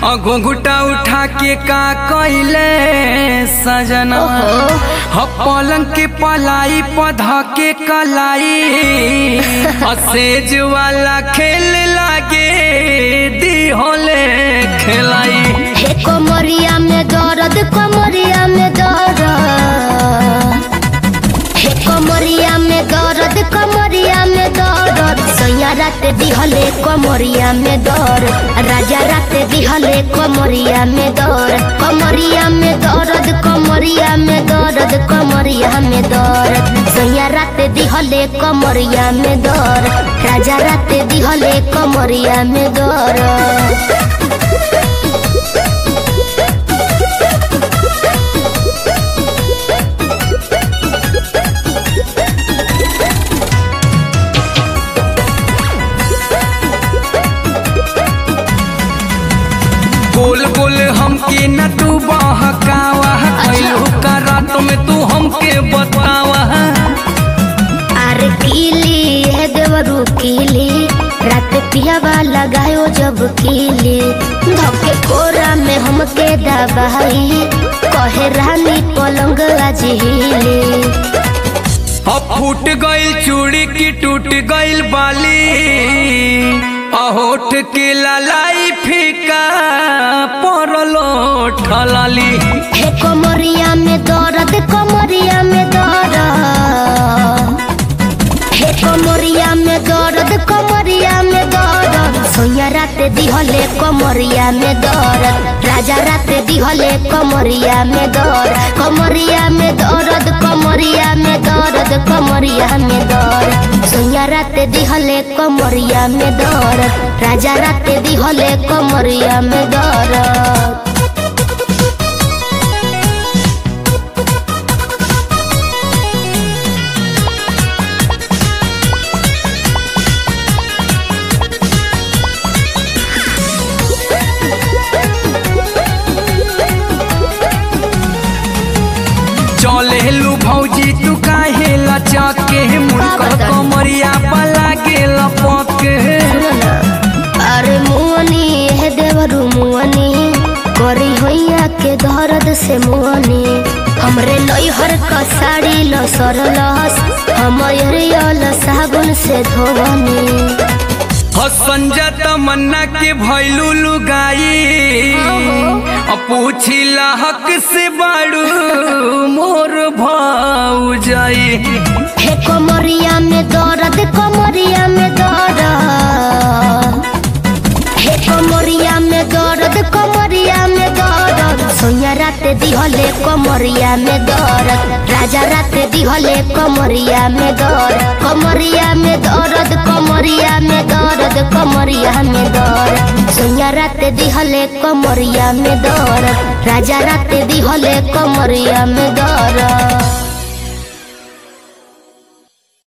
घुंघुटा उठा के का कइले सजना ह पलंग के पलाई पधा के कलाई असेज वाला खेल लागे दी होले खेलाई हे कमरिया में दर्द कमरिया में दर्द हे कमरिया में दर्द कमरिया में दर्द सैया रात दिहले कमरिया में दर्द राजा रात दिहले कमरिया में दर्द कमरिया में दर्द कमरिया में दर्द कमरिया में दर्द सैया रात दिहले कमरिया में दर्द राजा रात दिहले कमरिया में दर्द गोल गोल हमके न तू बहकावा कैलू का रात में तू हमके बतावा अरे कीली है देवरू कीली रात पियावा लगायो जब कीली धोके कोरा में हमके दबाई कहे रानी पलंग आज हिली अब फूट गइल चूड़ी की टूट गइल बाली अहोठ के ललाई फीका परलो ठलाली हे कमरिया में दर्द कमरिया में दर्द हे कमरिया में दर्द कमरिया में दर्द सोया रात दिहले कमरिया में दर्द राजा रात दिहले कमरिया में दर्द कमरिया में दर्द कमरिया में दर्द कमरिया में दर्द सोया रात दिहले कमरिया में दर्द राजा रात दिहले कमरिया में दर्द चले लू भौजी तू काहे लचके मुनकर कमरिया पला के लपके अरे मुअनी है देवरू मुअनी करी होइया के दर्द से मुअनी हमरे नैहर का साड़ी ल सरलस हम अरियल साबुन से धोवनी संजय तमन्ना के भैलू लुगाई अब पूछी हक से बाड़ू मोर भाऊ जाई हे कमरिया में दर्द कमरिया में दर्द हे कमरिया में दर्द कमरिया में दर्द सोया रात दिहले कमरिया में दर्द राजा रात दिहले कमरिया में दर्द कमरिया में दर्द कमरिया में दर्द कमरिया में दर्द सोया रात दिहले कमरिया में दर्द राजा रात दिहले कमरिया में दर्द